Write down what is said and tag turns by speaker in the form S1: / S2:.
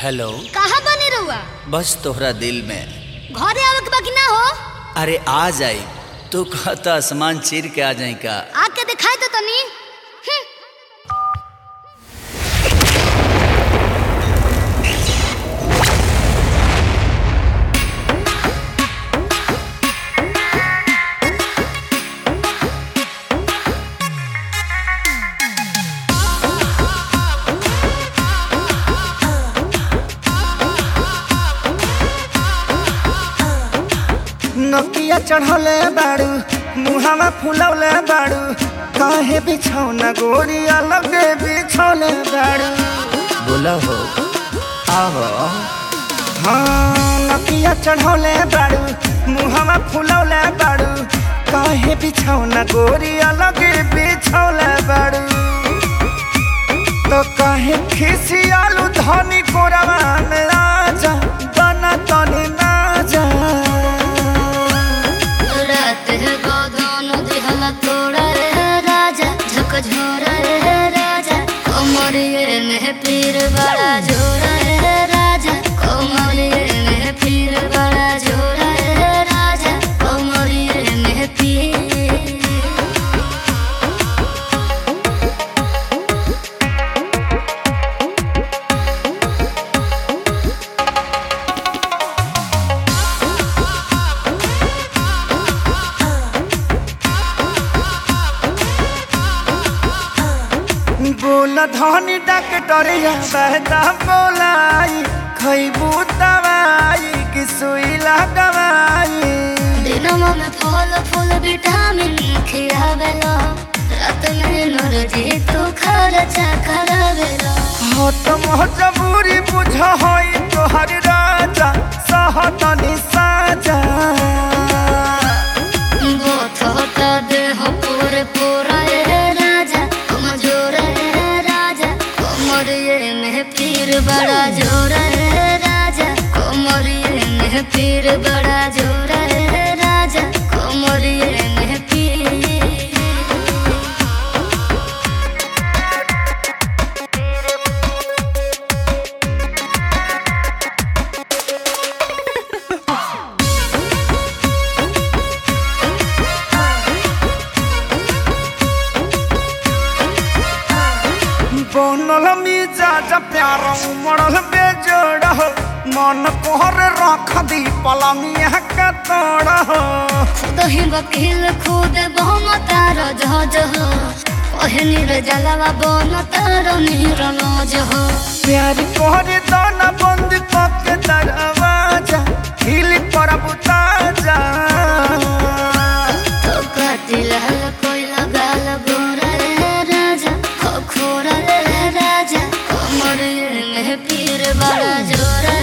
S1: hello
S2: कहाँ बने रहुआ
S1: बस तोहरा दिल में
S2: घरे आवे के बाकी ना हो
S1: अरे आ जाई तू कहता आसमान चीर के आ जाई का
S2: आके दिखाई तो तनी हम्म,
S3: नकिया चढ़ौले बाड़ू मुहावा फुलौले बाड़ू काहे बिछौना गोरी अलग बिछौले बाड़ू
S1: बोला हो आहो
S3: हाँ नकिया चढ़ौले बाड़ू मुहावा फुलौले बाड़ू काहे बिछौना गोरी अलग बिछौले बाड़ू तो काहे खिसियालू धनी कोरवा में आजा बना तनी ना जा
S2: रात है गोदान दिहला तोड़ा रे राजा झक झोरा रे राजा कोमरिए में पीर बड़ा झोरा रे राजा कोमरिए में पीर बड़ा झोरा रे राजा कोमरिए में पीर
S3: बोल धनी डॉक्टरिया बहता बोलाई खैबू दवाई कि सुई लगवाई
S2: दिनमा में फल फूल विटामिन खियावेला रात में नरजी तू खर्चा करावेला
S3: हो तो मजबूरी बुझ होई तोहर राजा सहतनी साजा
S2: बोथ होता देह पूरे पूरा रे राजा कमजोर रे राजा कोमरिए में पीर बड़ा जोर रे राजा कोमरिए में पीर बड़ा जोर रे राजा कोमरिए में पीर
S3: बनल मिजाज प्यार उमड़ल बेजोड़ हो मन कोहर रख दी पलंगिया का तोड़ हो
S2: दही वकील खुद बहुम तार जहज हो ओहनी रे जलवा बन तार नीर नज हो
S3: प्यार कोहरे दाना बंद करके दरवाजा हिल पर बुताजा
S2: तो कातिल कोई लगाल गोरा रे राजा खो खोरा रे राजा कमर में पीर बड़ा जोरा